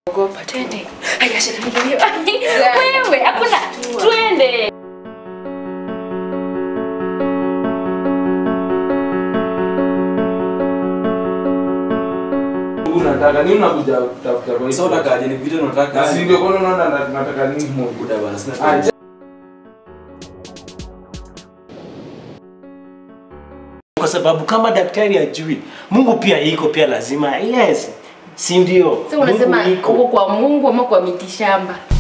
Ogopa, twende. Haya, shikilia. Wewe, hakuna. Twende. Unataka nini unakuja kutafuta kwa Sasa hiyo? unataka aje ni video unataka? Na si ndio kwa nini unaona na- nataka nini moja? Buda bana sina Ah, time. kwa sababu kama daktari ajui Mungu pia iko pia lazima yes, si ndio? Sasa unasema Mungu iko. uko kwa Mungu ama kwa mitishamba?